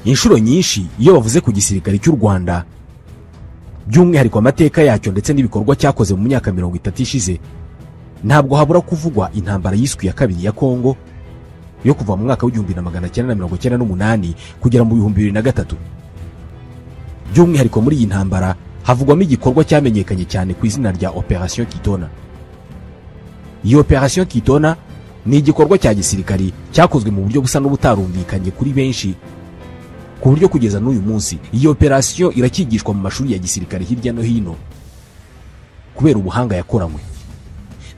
inshuro nyinshi iyo bavuze ku gisirikare cy'u rwanda by'umwihariko amateka yacyo ndetse n'ibikorwa cyakoze mu myaka mirongo itatu ishize ntabwo habura kuvugwa intambara yiswe iya kabiri ya kongo yo kuva mu mwaka w'igihumbi na magana cyenda na mirongo cyenda n'umunani kugera mu bihumbi bibiri na gatatu by'umwihariko muri iyi ntambara havugwamo igikorwa cyamenyekanye cyane ku izina rya operasiyo kitona iyi operasiyo kitona ni igikorwa cya gisirikari cyakozwe mu buryo busa n'ubutarumvikanye kuri benshi ku buryo kugeza n'uyu munsi iyi operasiyo iracyigishwa mu mashuri ya gisirikare hirya no hino kubera ubuhanga yakoranywe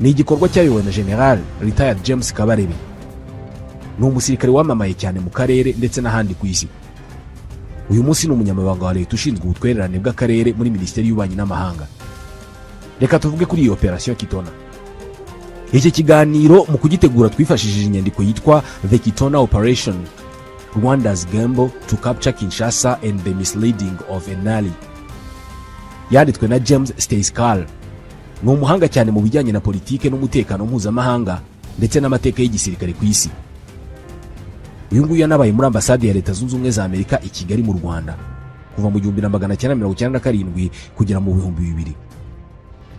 ni igikorwa cyayobowe na general retired james kabarebe ni umusirikare wamamaye cyane mu karere ndetse n'ahandi ku isi uyu munsi ni umunyamabanga wa leta ushinzwe ubutwererane bw'akarere muri minisiteri y'ububanyi n'amahanga reka tuvuge kuri iyi operasiyo kitona iki kiganiro mu kugitegura twifashishije inyandiko yitwa the kitona operation rwanda's gamble to capture kinshasa and the misleading of enali yanditswe na james stayscal ni umuhanga cyane mu bijyanye na politike n'umutekano mpuzamahanga ndetse n'amateka y'igisirikare ku isi uyu nguyu yanabaye muri ambasade ya leta zunze ubumwe za amerika i kigali mu rwanda kuva mu gihumbi na magana cyenda mirongo cyenda na karindwi kugera mu bihumbi bibiri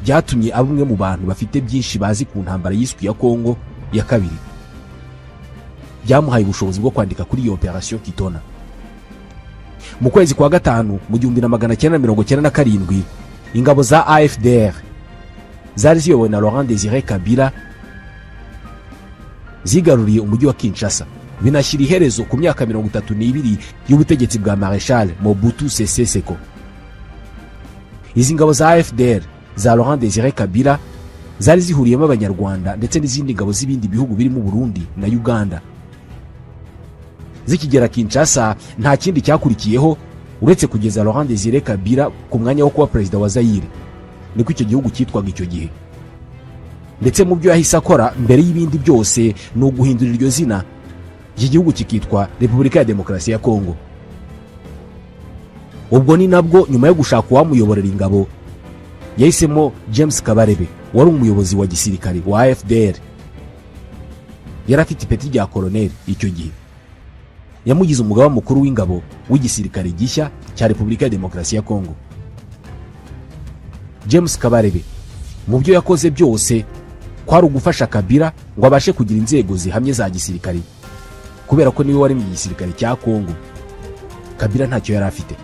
byatumye aba umwe mu bantu bafite byinshi bazi ku ntambara yiswe ya kongo ya kabiri byamuhaye ubushobozi bwo kwandika kuri iyo operasiyo kitona mu kwezi kwa gatanu mu gihumbi na magana cyenda mirongo cyenda na karindwi ingabo za afdr zari ziyobowe na laurent desire kabila zigaruriye umujyi wa kinshasa binashyira iherezo ku myaka mirongo itatu n'ibiri y'ubutegetsi bwa mareshal mobutu sese seko izi ngabo za afdr za laurent desire kabila zari zihuriyemo abanyarwanda ndetse n'izindi ngabo z'ibindi bihugu birimo burundi na uganda zikigera kinshasa nta kindi cyakurikiyeho uretse kugeza laurent desire kabila ku mwanya wo kuba perezida wa zayire niko icyo gihugu cyitwaga icyo gihe ndetse mu byo yahise akora mbere y'ibindi byose ni uguhindura iryo zina iki gihugu kikitwa repubulika ya demokarasi ya kongo ubwo ni nabwo nyuma yo gushaka uwamuyoborera ingabo yahisemo james kabarebe wari umuyobozi wa gisirikare wa fdr yari afite ipeti rya koroneri icyo gihe yamugize umugaba mukuru w'ingabo w'igisirikare gishya cya repubulika ya demokarasi ya kongo james kabarebe mu byo yakoze byose kwari ugufasha kabira ngo abashe kugira inzego zihamye za gisirikare kubera ko niwe wari mu gisirikare cya kongo kabira ntacyo yari afite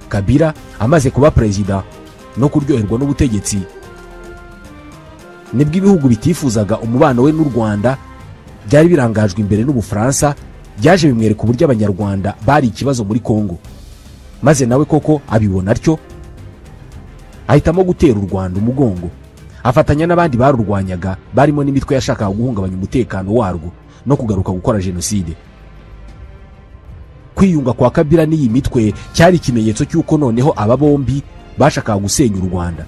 kabira amaze kuba perezida no kuryoherwa n'ubutegetsi nibwo ibihugu bitifuzaga umubano we n'u rwanda byari birangajwe imbere n'ubufaransa byaje bimwereka uburyo abanyarwanda bari ikibazo muri kongo maze nawe koko abibona atyo ahitamo gutera u rwanda umugongo afatanya n'abandi barurwanyaga barimo n'imitwe yashakaga guhungabanya umutekano warwo no kugaruka gukora jenoside kwiyunga kwa kabira n'iyi mitwe cyari ikimenyetso cy'uko noneho aba bombi bashakaga gusenya u rwanda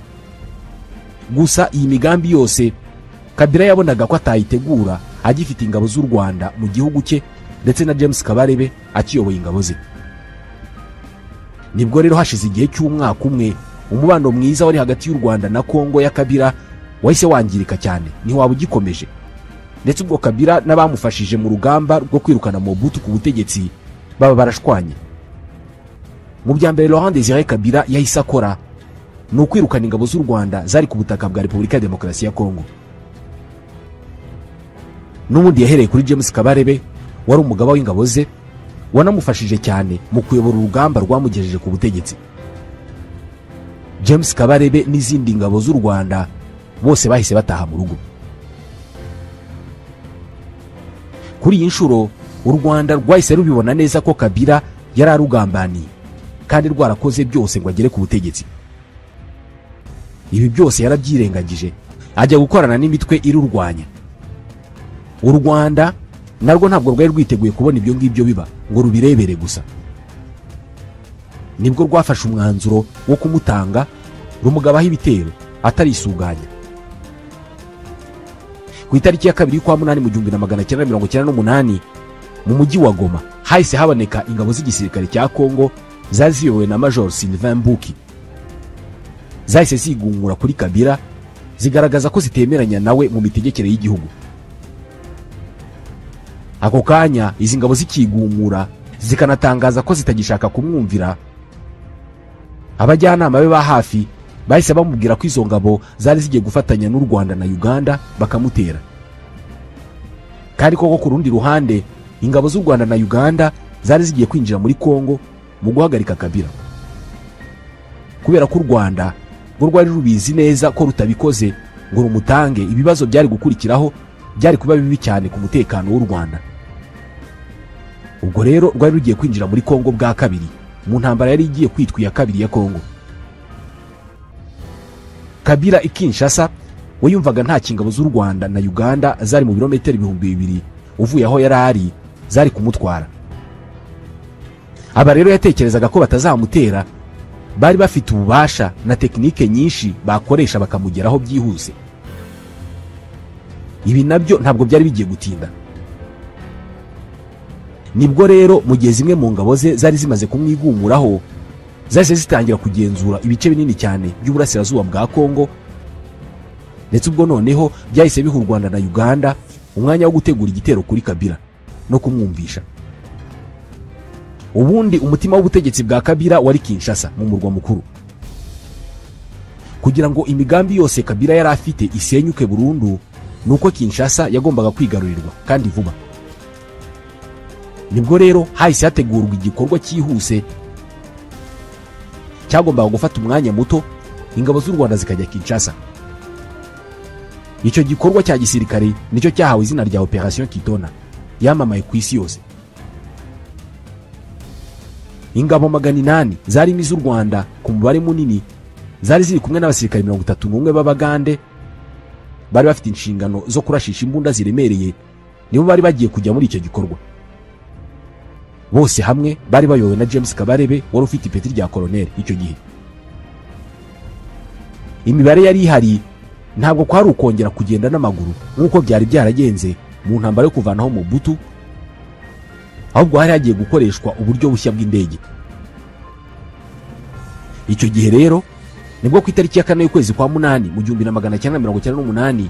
gusa iyi migambi yose kabira yabonaga ko atayitegura agifite ingabo z'u rwanda mu gihugu cye ndetse na james kabarebe akiyoboye ingabo ze nibwo rero hashize igihe cy'umwaka umwe umubano mwiza wari hagati y'u rwanda na kongo ya kabira wahise wangirika cyane ntiwaba ugikomeje ndetse ubwo kabira n'abamufashije mu rugamba rwo kwirukana mobutu ku butegetsi baba barashwanye mu bya mbere laurent desire kabira yahise akora ni ukwirukana ingabo z'u rwanda zari ku butaka bwa repubulika ya demokarasi ya kongo n'ubundi yahereye kuri james kabarebe wari umugaba w'ingabo ze wanamufashije cyane mu kuyobora urugamba rwamugejeje ku butegetsi james kabarebe n'izindi ngabo z'u rwanda bose bahise bataha mu rugo kuri iyi nshuro u rwanda rwahise rubibona neza ko kabira yari arugambaniye kandi rwarakoze byose ngo agere ku butegetsi ibi byose yarabyirengagije ajya gukorana n'imitwe irurwanya u rwanda narwo ntabwo rwari rwiteguye kubona ibyo ngibyo biba ngo rubirebere gusa nibwo rwafashe umwanzuro wo kumutanga rumugabaho ibitero atarisuganya ku itariki ya kabiri y'ukwa munani mu gihumbi na magana cyenda mirongo cyenda n'umunani mu mujyi wa goma hahise haboneka ingabo z'igisirikare cya kongo zari ziyobowe na major sylvain buki zahise zigungura kuri kabira zigaragaza ko zitemeranya nawe mu mitegekere y'igihugu ako kanya izi ngabo zikigumura zikanatangaza ko zitagishaka kumwumvira abajyanama be ba hafi bahise bamubwira ko izo ngabo zari zigiye gufatanya n'u rwanda na uganda bakamutera kandi koko ku rundi ruhande ingabo z'u rwanda na uganda zari zigiye kwinjira muri kongo mu guhagarika kabira kubera ko u rwanda ngo rwari rubizi neza ko rutabikoze ngo rumutange ibibazo byari gukurikiraho byari kuba bibi cyane ku mutekano w'u rwanda ubwo rero rwari rugiye kwinjira muri kongo bwa kabiri mu ntambara yari igiye kwitwa iya kabiri ya kongo kabira i kinshasa we yumvaga nta kingabo z'u rwanda na uganda zari mu birometero ibihumbi bibiri uvuye aho yari ari zari kumutwara aba rero yatekerezaga ko batazamutera bari bafite ububasha na tekinike nyinshi bakoresha bakamugeraho byihuse ibi nabyo ntabwo byari bigiye gutinda nibwo rero mu gihe zimwe mu ngabo ze zari zimaze kumwigumuraho zahise zitangira kugenzura ibice binini cyane by'uburasirazuba bwa kongo ndetse ubwo noneho byahise biha u rwanda na uganda umwanya wo gutegura igitero kuri kabira no kumwumvisha ubundi umutima w'ubutegetsi bwa kabira wari kinshasa mu murwa mukuru kugira ngo imigambi yose kabira yari afite isenyuke burundu ni uko kinshasa yagombaga kwigarurirwa kandi vuba nibwo rero hahise hategurwa igikorwa cyihuse cyagombaga gufata umwanya muto ingabo z'u rwanda zikajya kinshasa icyo gikorwa cya gisirikare nicyo cyahawe izina rya operasiyo kitona yamamaye ku isi yose ingabo magana inani zarimo iz'u rwanda ku mubare munini zari ziri kumwe n'abasirikare mirongo itatu n'umwe b'abagande bari bafite inshingano zo kurashisha imbunda ziremereye nibo bari bagiye kujya muri icyo gikorwa bose hamwe bari bayobowe na james kabarebe wari ufite ipeti rya koroneri icyo gihe imibare yari ihari ntabwo kwari ukongera kugenda n'amaguru nk'uko byari byaragenze mu ntambaro yo kuvanaho mubutu ahubwo hari hagiye gukoreshwa uburyo bushya bw'indege icyo gihe rero nibwo ku itariki ya kane y'ukwezi kwa munani mu gihumbi na magana cyenda mirongo icyenda n'umunani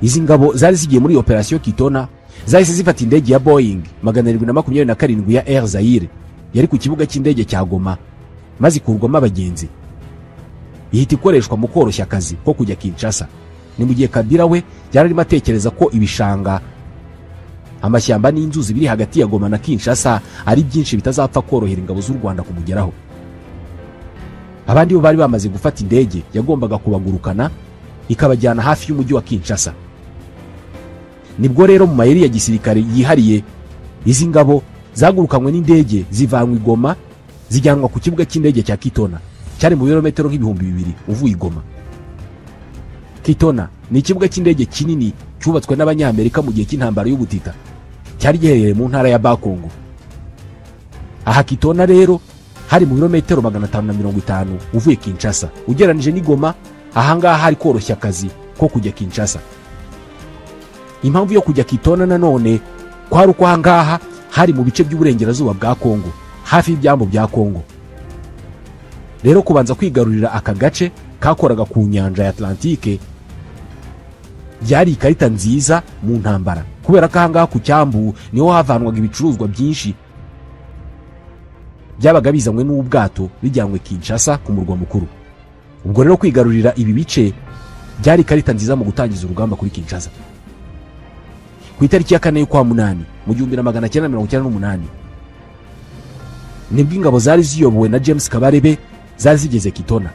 izi ngabo zari zigiye muri operasiyo kitona zahise zifata indege ya boying magana arindwi na makumyabiri na karindwi ya air zaire yari ku kibuga cy'indege cya goma maze ikurwamo abagenzi ihita ikoreshwa mu koroshya akazi ko kujya kinshasa ni mu gihe kabira we yari arimo atekereza ko ibishanga amashyamba n'inzuzi biri hagati ya goma na kinshasa ari byinshi bitazapfa korohera ingabo z'u rwanda kumugeraho abandi bo bari bamaze gufata indege yagombaga kubagurukana ikabajyana hafi y'umujyi wa kinshasa nibwo rero mu mayeri ya gisirikare yihariye izi ngabo zagurukanywe n'indege zivanwa igoma zijyanwa ku kibuga cy'indege cya kitona cyari mu birometero nk'ibihumbi bibiri uvuye igoma kitona ni ikibuga cy'indege kinini cyubatswe n'abanyamerika mu gihe cy'intambara y'ubutita cyari giherereye mu ntara ya bakongo aha kitona rero hari mu birometero magana atanu na mirongo itanu uvuye kinshasa ugereranyije n'igoma ahangaha hari koroshya akazi ko kujya kinshasa impamvu yo kujya kitona nanone kwari uko ahangaha hari mu bice by'uburengerazuba bwa kongo hafi y'ibyambu bya kongo rero kubanza kwigarurira aka gace kakoraga ku nyanja ya atlantike byari ikarita nziza mu ntambara kubera ko ahangaha ku cyambu niho havanwaga ibicuruzwa byinshi byabaga bizanywe n'ubwato bijyanywe kinshasa ku murwa mukuru ubwo rero kwigarurira ibi bice byari ikarita nziza mu gutangiza urugamba kuri kinshasa ku itariki ya kane y'ukwa munani mu gihumbi na magana cyenda mirongo icyenda n'umunani nibwo ingabo zari ziyobowe na james kabarebe zari zigeze kitona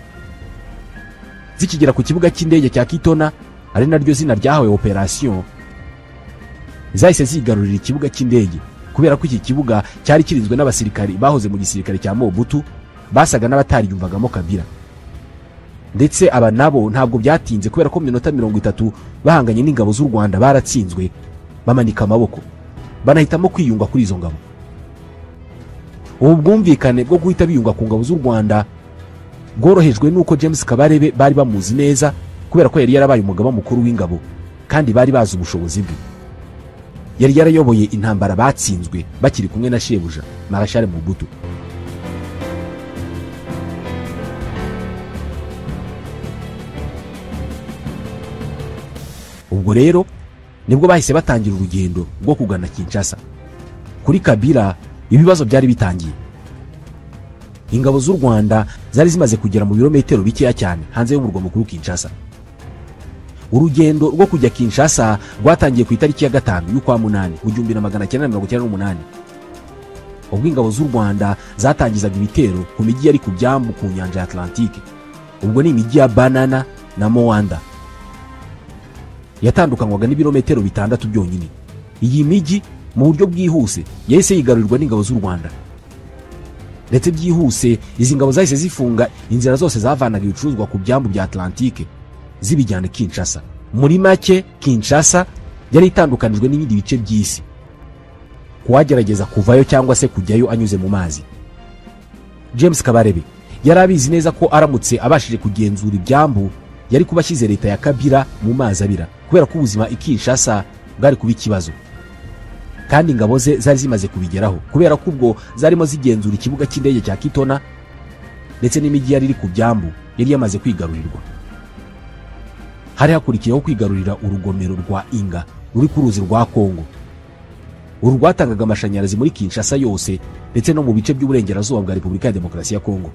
zikigera ku kibuga cy'indege cya kitona ari naryo zina ryahawe operasiyo zahise zigarurira ikibuga cy'indege kubera ko iki kibuga cyari kirinzwe n'abasirikari bahoze mu gisirikare cya mobutu basaga n'abatariyumvagamo kabira ndetse aba nabo ntabwo byatinze kubera ko mu minota mirongo itatu bahanganye n'ingabo z'u rwanda baratsinzwe bamanika amaboko banahitamo kwiyunga kuri izo ngabo ubu bwumvikane bwo guhita biyunga ku ngabo z'u rwanda bworohejwe n'uko james kabarebe bari bamuzi neza kubera ko yari yarabaye umugaba mukuru w'ingabo kandi bari bazi ubushobozi bwe yari yarayoboye intambara batsinzwe bakiri kumwe na shebuja marashare mubutu ubwo rero nibwo bahise batangira urugendo rwo kugana kinshasa kuri kabila ibibazo byari bitangiye ingabo z'u rwanda zari zimaze kugera mu birometero bikeya cyane hanze y'umurwa mukuru kinshasa urugendo rwo kujya kinshasa rwatangiye ku itariki ya gatanu y'ukwa munani mu gihumbi na magana cyenda mirongo icyenda n'umunani ubwo ingabo z'u rwanda zatangizaga ibitero ku mijyi yari ku byambu ku nyanja ya atlantike ubwo ni imijyi ya banana na mowanda yatandukanywaga n'ibirometero bitandatu byonyine iyi mijyi mu buryo bwihuse yahise yigarurirwa n'ingabo z'u rwanda ndetse byihuse izi ngabo zahise zifunga inzira zose zavanaga ibicuruzwa ku byambu bya atlantike zibijyana kinshasa muri make kinshasa yari itandukanijwe n'ibindi bice by'isi kuwagerageza kuvayo cyangwa se kujyayo anyuze mu mazi james kabarebe yari abizi neza ko aramutse abashije kugenzura ibyambu yari kuba ashyize leta ya kabira mu mazi abira kubera ko ubuzima i kinshasa bwari kuba ikibazo kandi ingabo ze zari zimaze kubigeraho kubera ko ubwo zarimo zigenzura ikibuga cy'indege cya kitona ndetse n'imijyi yari iri ku byambu yari yamaze kwigarurirwa hari hakurikiyeho kwigarurira urugomero rwa inga ruri ku ruzi rwa kongo uru rwatangaga amashanyarazi muri kinshasa yose ndetse no mu bice by'uburengerazuba bwa repubulika ya demokarasi ya kongo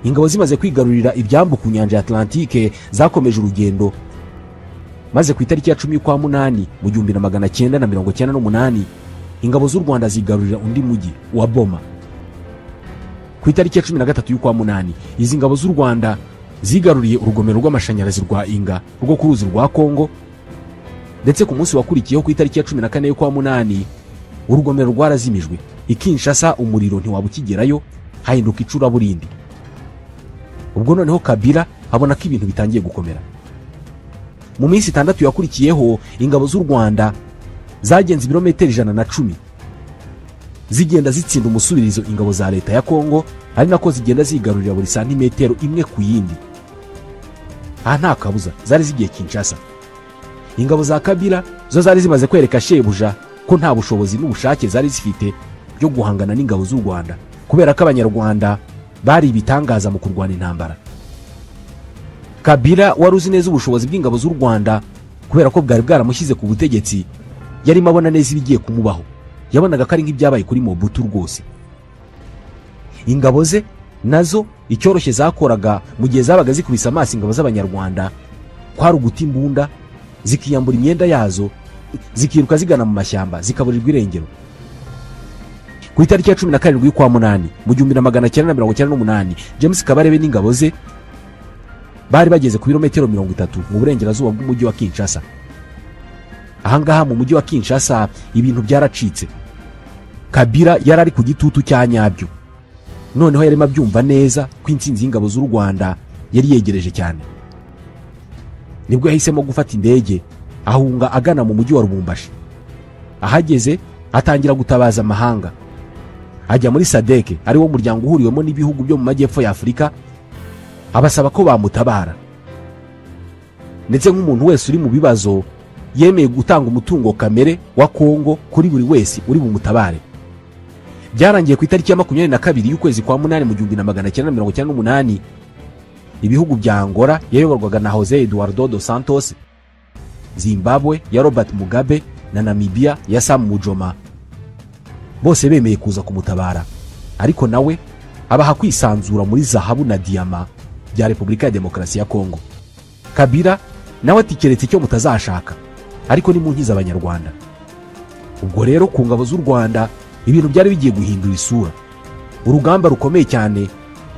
ingabo zimaze kwigarurira ibyambu ku nyanja ya atlantike zakomeje urugendo maze ku itariki ya cumi y'ukwa munani mu gihumbi na magana cyenda na mirongo cyenda n'umunani ingabo z'u rwanda zigarurira undi mujyi wa boma ku itariki ya cumi na gatatu y'ukwa munani izi ngabo z'u rwanda zigaruriye urugomero rw'amashanyarazi rwa inga rwo ku ruzi rwa kongo ndetse ku munsi wakurikiyeho ku itariki ya cumi na kane y'ukwa munani urugomero rwarazimijwe ikinshasa umuriro ntiwaba ukigerayo hahinduka icuraburindi ubwo noneho kabila abona ko ibintu bitangiye gukomera mu minsi itandatu yakurikiyeho ingabo z'u rwanda zagenze ibirometero ijana na cumi zigenda zitsinda umusubirizo ingabo za leta ya kongo ari nako zigenda zigarurira buri santimetero imwe ku yindi aha nta kabuza zari zigiye kinshasa ingabo za kabila zo zari zimaze kwereka shebuja ko nta bushobozi n'ubushake zari zifite byo guhangana n'ingabo z'u rwanda kubera ko abanyarwanda bari ibitangaza mu kurwana intambara kabila wari uzi neza ubushobozi bw'ingabo z'u rwanda kubera ko bwari bwaramushyize ku butegetsi yarimo abona neza ibigiye kumubaho yabonaga ko ari nk'ibyabaye kuri mobutu rwose ingabo ze nazo icyoroshye zakoraga mu gihe zabaga zikubise amaso ingabo z'abanyarwanda kwari uguta imbunda zikiyambura imyenda yazo zikiruka zigana mu mashyamba zikaburirwa irengero ku itariki ya cumi na karindwi y'ukwa munani mu gihumbi na magana cyenda na mirongo icyenda n'umunani james kabarebe n'ingabo ze bari bageze ku birometero mirongo itatu mu burengerazuba bw'umujyi wa kinshasa ahangaha mu mujyi wa kinshasa ibintu byaracitse kabira yari ari ku gitutu cya nyabyo noneho yarimo abyumva neza ko intsinzi y'ingabo z'u rwanda yari yegereje cyane nibwo yahisemo gufata indege ahunga agana mu mujyi wa rubumbashi ahageze atangira gutabaza amahanga ajya muri sadeke ari wo muryango uhuriwemo n'ibihugu byo mu majyepfo ya afurika abasaba ko bamutabara ndetse nk'umuntu wese uri mu bibazo yemeye gutanga umutungo kamere wa kongo kuri buri wese uri bumutabare byarangiye ku itariki ya makumyabiri na kabiri y'ukwezi kwa munani mu gihumbi na magana cyenda mirongo icyenda n'umunani ibihugu bya angola yayoborwaga na jose eduardo dos santos zimbabwe ya robert mugabe na namibia ya sam mujoma bose bemeye kuza kumutabara ariko nawe abaha kwisanzura muri zahabu na diyama bya repubulika ya demokarasi ya kongo kabira nawe ati keretse icyo mutazashaka ariko nimunkiza abanyarwanda ubwo rero ku ngabo z'u rwanda ibintu byari bigiye guhindura isura urugamba rukomeye cyane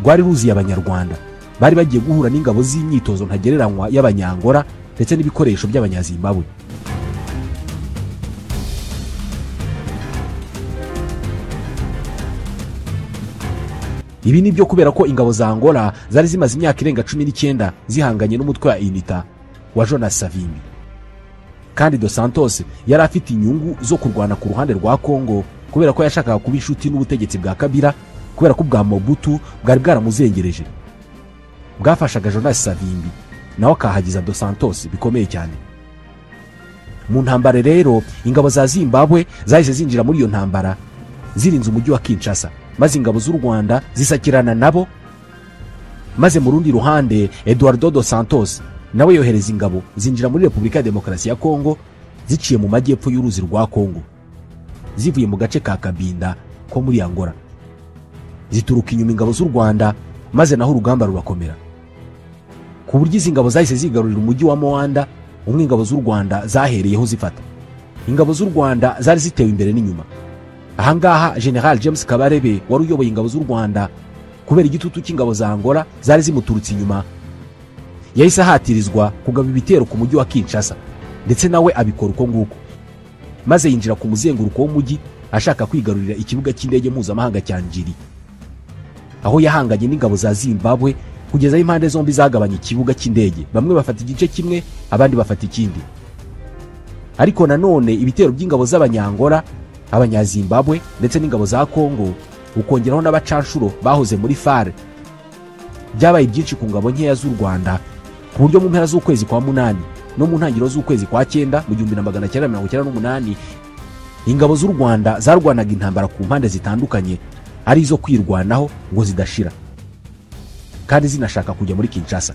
rwari ruziye abanyarwanda bari bagiye guhura n'ingabo z'imyitozo ntagereranywa y'abanyangora ndetse n'ibikoresho by'abanyazimbabwe ibi ni byo kubera ko ingabo za angola zari zimaze imyaka irenga cumi n'icyenda zihanganye n'umutwe wa inita wa jonas savimbi kandi dos santos yari afite inyungu zo kurwana ku ruhande rwa kongo kubera ko yashakaga kuba inshuti n'ubutegetsi bwa kabira kubera ko ubwa mobutu bwari bwaramuzengereje bwafashaga jonas savimbi nawe akahagiza dos santos bikomeye cyane mu ntambara rero ingabo za zimbabwe zahise zinjira muri iyo ntambara zirinze umujyi wa kinshasa maze ingabo z'u rwanda zisakirana nabo maze mu rundi ruhande eduardo dos santos nawe yohereza ingabo zinjira muri repubulika ya demokarasi ya kongo ziciye mu majyepfo y'uruzi rwa kongo zivuye mu gace ka kabinda ko muri angola zituruka inyuma ingabo z'u rwanda maze naho urugamba rurakomera ku buryo izi ngabo zahise zigarurira umujyi wa mowanda umwe ingabo z'u rwanda zahereyeho zifata ingabo z'u rwanda zari zitewe imbere n'inyuma ahangaha general james kabarebe wari uyoboye ingabo z'u rwanda kubera igitutu cy'ingabo za angola zari zimuturutse inyuma yahise ahatirizwa kugaba ibitero ku mujyi wa kinshasa ndetse nawe abikora uko nguko maze yinjira ku muzenguruko w'umujyi ashaka kwigarurira ikibuga cy'indege mpuzamahanga cya njiri aho yahanganye n'ingabo za zimbabwe kugeza aho impande zombi zagabanya ikibuga cy'indege bamwe bafata igice kimwe abandi bafata ikindi ariko nanone ibitero by'ingabo z'abanyangola abanyazimbabwe ndetse n'ingabo za kongo ukongeraho n'abacanshuro bahoze muri fare byabaye byinshi ku ngabo nkeya z'u rwanda ku buryo mu mpera z'ukwezi kwa munani no mu ntangiriro z'ukwezi kwa cyenda mu gihumbi na magana cyenda mirongo cyenda n'umunani ingabo z'u rwanda zarwanaga intambara ku mpande zitandukanye ari izo kwirwanaho ngo zidashira kandi zinashaka kujya muri kinshasa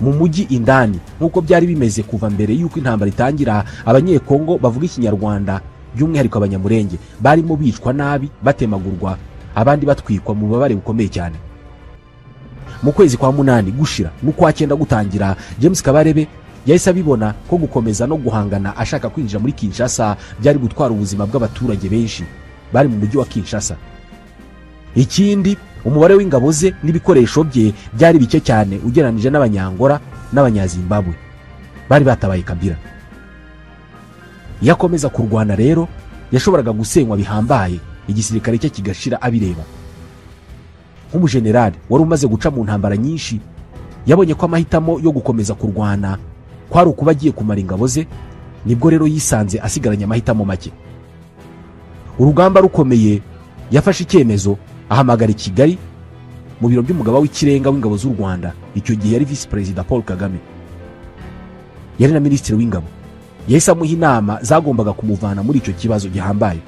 mu mujyi indani nk'uko byari bimeze kuva mbere y'uko intambara itangira abanyekongo bavuga ikinyarwanda by'umwihariko abanyamurenge barimo bicwa nabi batemagurwa abandi batwikwa mu bubabare bukomeye cyane mu kwezi kwa munani gushira n'ukwa cyenda gutangira james kabarebe yahise abibona ko gukomeza no guhangana ashaka kwinjira muri kinshasa byari gutwara ubuzima bw'abaturage benshi bari mu mujyi wa kinshasa ikindi umubare w'ingabo ze n'ibikoresho bye byari bike cyane ugereranije n'abanyangora n'abanyazimbabwe bari batabaye kabira iyo akomeza kurwana rero yashoboraga gusenywa bihambaye igisirikare cye kigashira abireba nk'umujenerali wari umaze guca mu ntambara nyinshi yabonye ko amahitamo yo gukomeza kurwana kwari ukuba agiye kumara ingabo ze nibwo rero yisanze asigaranye amahitamo make urugamba rukomeye yafashe icyemezo ahamagara i kigali mu biro by'umugaba w'ikirenga w'ingabo z'u rwanda icyo gihe yari visi perezida paul kagame yari na minisitiri w'ingabo yahise amuha inama zagombaga kumuvana muri icyo kibazo gihambaye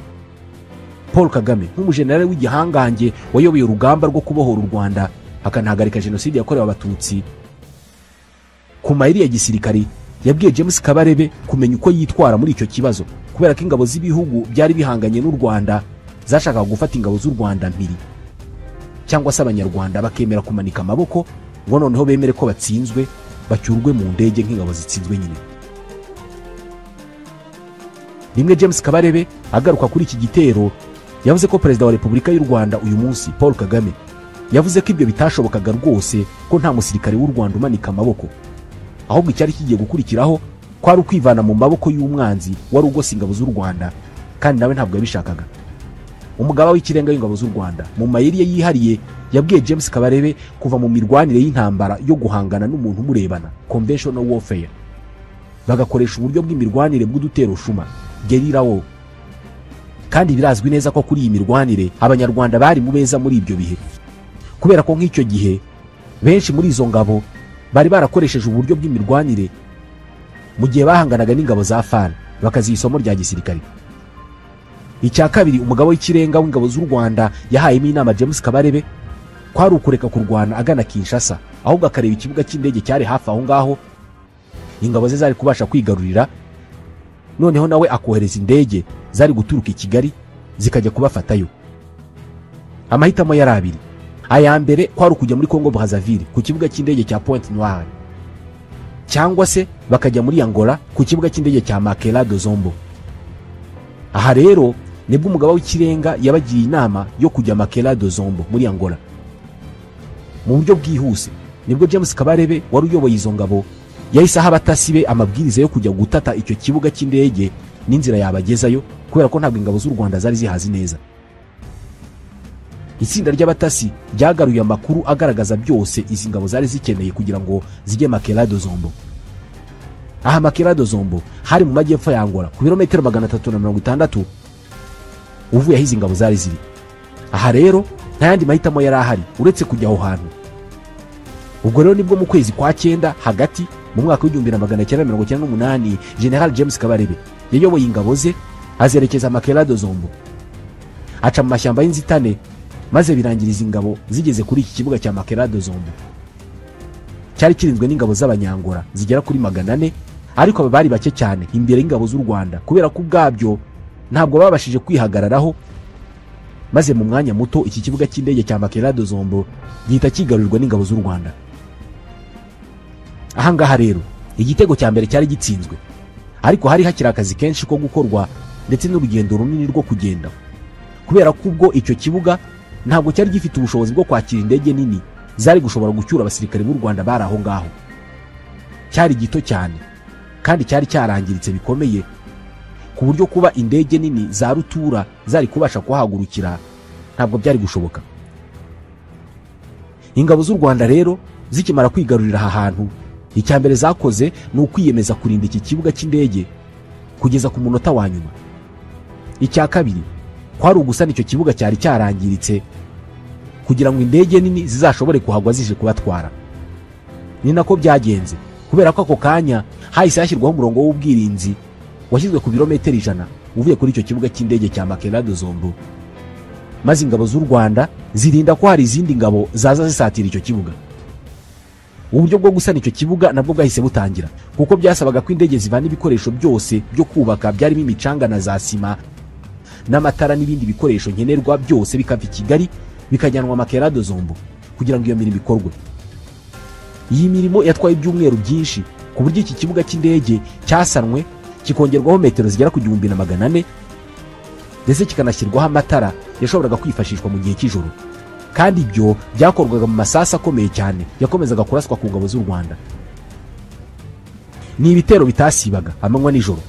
paul kagame nk'umujenerali w'igihangange wayoboye urugamba rwo kubohora u rwanda akanahagarika jenoside yakorewe abatutsi ku mayeri ya gisirikari yabwiye james kabarebe kumenya uko yitwara muri icyo kibazo kubera ko ingabo z'ibihugu byari bihanganye n'u rwanda zashakaga gufata ingabo z'u rwanda mpiri cyangwa se abanyarwanda bakemera kumanika amaboko ngo noneho bemere ko batsinzwe bacyurwe mu ndege nk'ingabo zitsinzwe nyine rimwe james kabarebe agaruka kuri iki gitero yavuze ko perezida wa repubulika y'u rwanda uyu munsi paul kagame yavuze ko ibyo bitashobokaga rwose ko nta musirikare w'u rwanda umanika amaboko ahubwo icyari kigiye gukurikiraho kwari ukwivana mu maboko y'umwanzi wari ugose ingabo z'u rwanda kandi nawe ntabwo yabishakaga umugaba w'ikirenga w'ingabo z'u rwanda mu mayeri ye yihariye yabwiye james kabarebe kuva mu mirwanire y'intambara yo guhangana n'umuntu umurebana conventional warfare bagakoresha uburyo bw'imirwanire bw'uduterushuma gerira wo kandi birazwi neza ko kuri iyi mirwanire abanyarwanda bari mu beza muri ibyo bihe kubera ko nk'icyo gihe benshi muri izo ngabo bari barakoresheje uburyo bw'imirwanire mu gihe bahanganaga n'ingabo za fana bakaziha isomo rya gisirikare icya kabiri umugabo w'ikirenga w'ingabo z'u rwanda yahayemo inama james kabarebe kwari ukureka kurwana agana kinshasa ahubwo akareba ikibuga cy'indege cyari hafi aho ngaho ingabo ze zari kubasha kwigarurira noneho nawe akohereza indege zari guturuka i kigali zikajya kubafatayo amahitamo yari abiri aya mbere kwari ukujya muri congo brazaville ku kibuga cy'indege cya pointe noire cyangwa se bakajya muri angola ku kibuga cy'indege cya makela de zombo aha rero nibwo umugaba w'ikirenga yabagiye inama yo kujya makela do zombo muri angola mu buryo bwihuse nibwo james kabarebe wari uyoboye izo ngabo yahise aha abatasi be amabwiriza yo kujya gutata icyo kibuga cy'indege n'inzira yabagezayo kubera ko ntabwo ingabo z'u rwanda zari zihazi neza itsinda ry'abatasi ryagaruye amakuru agaragaza byose izi ngabo zari zikeneye kugira ngo zijye makela do zombo aha makirado zombo hari mu majyepfo ya angola ku birometero magana atatu na mirongo itandatu uvuye aho izi ngabo zari ziri aha rero nta yandi mahitamo yari ahari uretse kujya aho hantu ubwo rero nibwo mu kwezi kwa cyenda hagati mu mwaka w'igihumbi na magana cyenda mirongo cyenda n'umunani general james kabarebe yayoboye ingabo ze azerekeza makirado zombo aca mu mashyamba y'inzitane maze birangira izi ngabo zigeze kuri iki kibuga cya makirado zombo cyari kirinzwe n'ingabo z'abanyangora zigera kuri magana ane ariko aba bari bake cyane imbere y'ingabo z'u rwanda kubera ko ubwabyo ntabwo babashije kwihagararaho maze mu mwanya muto iki kibuga cy'indege cya makerado zombo gihita kigarurirwa n'ingabo z'u rwanda ahangaha rero igitego cya mbere cyari gitsinzwe ariko hari hakiri akazi kenshi ko gukorwa ndetse n'urugendo runini rwo kugenda kubera ko ubwo icyo kibuga ntabwo cyari gifite ubushobozi bwo kwakira indege nini zari gushobora gucyura abasirikare b'u rwanda bari aho ngaho cyari gito cyane kandi cyari cyarangiritse bikomeye ku buryo kuba indege nini za rutura zari kubasha kuhagurukira ntabwo byari gushoboka ingabo z'u rwanda rero zikimara kwigarurira aha hantu icya mbere zakoze ni ukwiyemeza kurinda iki kibuga cy'indege kugeza ku munota wa nyuma icya kabiri kwari ugusana icyo kibuga cyari cyarangiritse kugira ngo indege nini zizashobore kuhagwa zije kubatwara ni nako byagenze kubera ko ako kanya hahise hashyirwaho umurongo w'ubwirinzi washyizwe ku birometero ijana uvuye kuri icyo kibuga cy'indege cya makerado zombo maze ingabo z'u rwanda zirinda ko hari izindi ngabo zaza zisatira icyo kibuga uburyo bwo gusana icyo kibuga nabwo bwahise butangira kuko byasabaga ko indege zivana ibikoresho byose byo kubaka byarimo imicanga na za sima n'amatara n'ibindi bikoresho nkenerwa byose bikava i kigali bikajyanwa makerado zombo kugira ngo iyo mirimo ikorwe iyi mirimo yatwaye ibyumweru byinshi ku buryo iki kibuga cy'indege cyasanwe kikongerwaho metero zigera ku gihumbi na magana ane ndetse kikanashyirwaho amatara yashoboraga kwifashishwa mu gihe cy'ijoro kandi ibyo byakorwaga mu masasu akomeye cyane yakomezaga kuraswa ku ngabo z'u rwanda ni ibitero bitasibaga amanywa nijoro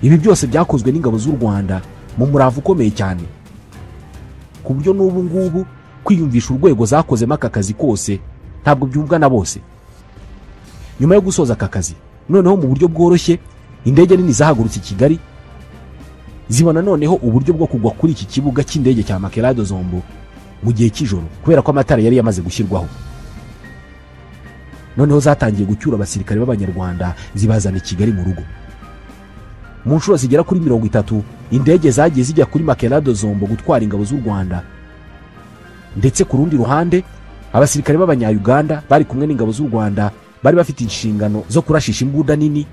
ibi byose byakozwe n'ingabo z'u rwanda mu murava ukomeye cyane ku buryo n'ubu ngubu kwiyumvisha urwego zakozemo aka kazi kose ntabwo byumvwa na bose nyuma yo gusoza aka kazi noneho mu buryo bworoshye indege nini zahagurutse i kigali zibona noneho uburyo bwo kugwa kuri iki kibuga cy'indege cya makerado zombo mu gihe cy'ijoro kubera ko amatara yari yamaze gushyirwaho noneho zatangiye gucyura abasirikare b'abanyarwanda zibazana i kigali mu rugo mu nshuro zigera kuri mirongo itatu indege zagiye zijya kuri makerado zombo gutwara ingabo z'u rwanda ndetse ku rundi ruhande abasirikare b'abanyayuganda bari kumwe n'ingabo z'u rwanda bari bafite inshingano zo kurashisha imbunda nini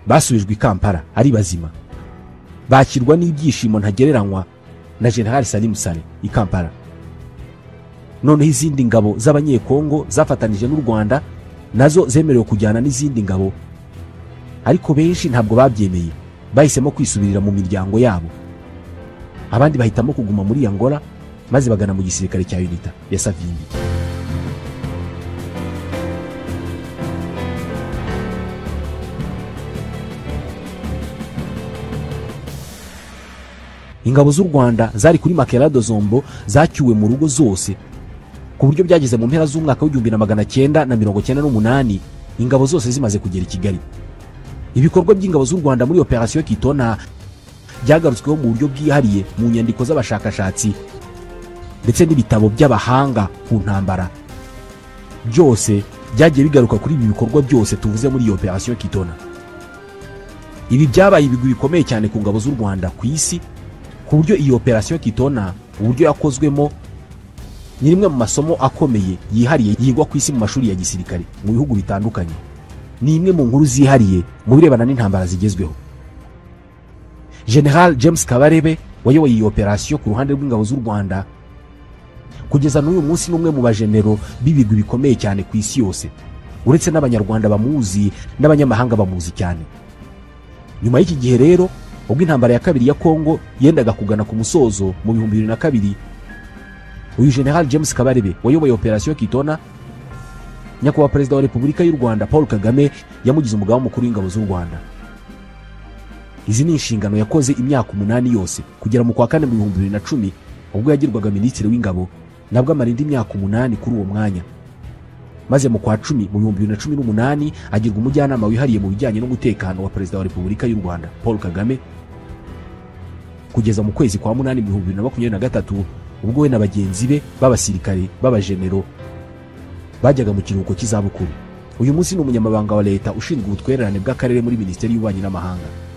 basubijwe i kampala ari bazima bakirwa n'ibyishimo ntagereranywa na generali salimu sale i kampala noneho izindi ngabo z'abanyekongo zafatanije n'u rwanda nazo zemerewe kujyana n'izindi ngabo ariko benshi ntabwo babyemeye bahisemo kwisubirira mu miryango yabo abandi bahitamo kuguma muri angola maze bagana mu gisirikare cya unita ya savimbi ingabo z'u rwanda zari kuri makerado zombo zacyuwe mu rugo zose ku buryo byageze mu mpera z'umwaka w'igihumbi na magana cyenda na mirongo cyenda n'umunani ingabo zose zimaze kugera i kigali ibikorwa by'ingabo z'u rwanda muri operasiyo kitona byagarutsweho mu buryo bwihariye mu nyandiko z'abashakashatsi ndetse n'ibitabo by'abahanga ku ntambara byose byagiye bigaruka kuri ibi bikorwa byose tuvuze muri iyi operasiyo kitona ibi byabaye ibigwi bikomeye cyane ku ngabo z'u rwanda ku isi ku buryo iyi operasiyo kitona uburyo yakozwemo ni rimwe mu masomo akomeye yihariye yigwa ku isi mu mashuri ya gisirikare mu bihugu bitandukanye ni imwe mu nkuru zihariye mu birebana n'intambara zigezweho general james kabarebe wayoboye iyi operasiyo ku ruhande rw'ingabo z'u rwanda kugeza n'uyu munsi ni umwe mu bajenero b'ibigwi bikomeye cyane ku isi yose uretse n'abanyarwanda bamuzi n'abanyamahanga bamuzi cyane nyuma y'iki gihe rero ubwo intambara ya kabiri ya kongo yendaga kugana ku musozo mu bihumbi bibiri na kabiri uyu general james kabarebe wayoboye operasiyo kitona nyakubahwa perezida wa repubulika y'u rwanda paul kagame yamugize umugaba mukuru w'ingabo z'u rwanda izi ni inshingano yakoze imyaka umunani yose kugera mu kwa kane mu bihumbi bibiri na cumi ubwo yagirwaga minisitiri w'ingabo nabwo amara indi myaka umunani kuri uwo mwanya maze mu kwa cumi mu bihumbi bibiri na cumi n'umunani agirwa umujyanama wihariye mu bijyanye n'umutekano wa perezida wa repubulika y'u rwanda paul kagame kugeza mu kwezi kwa munani mu bihumbi bibiri na makumyabiri na gatatu ubwo we na bagenzi be b'abasirikare b'abajenero bajyaga mu kiruhuko cy'izabukuru uyu munsi ni umunyamabanga wa leta ushinzwe ubutwererane bw'akarere muri minisiteri y'ububanyi n'amahanga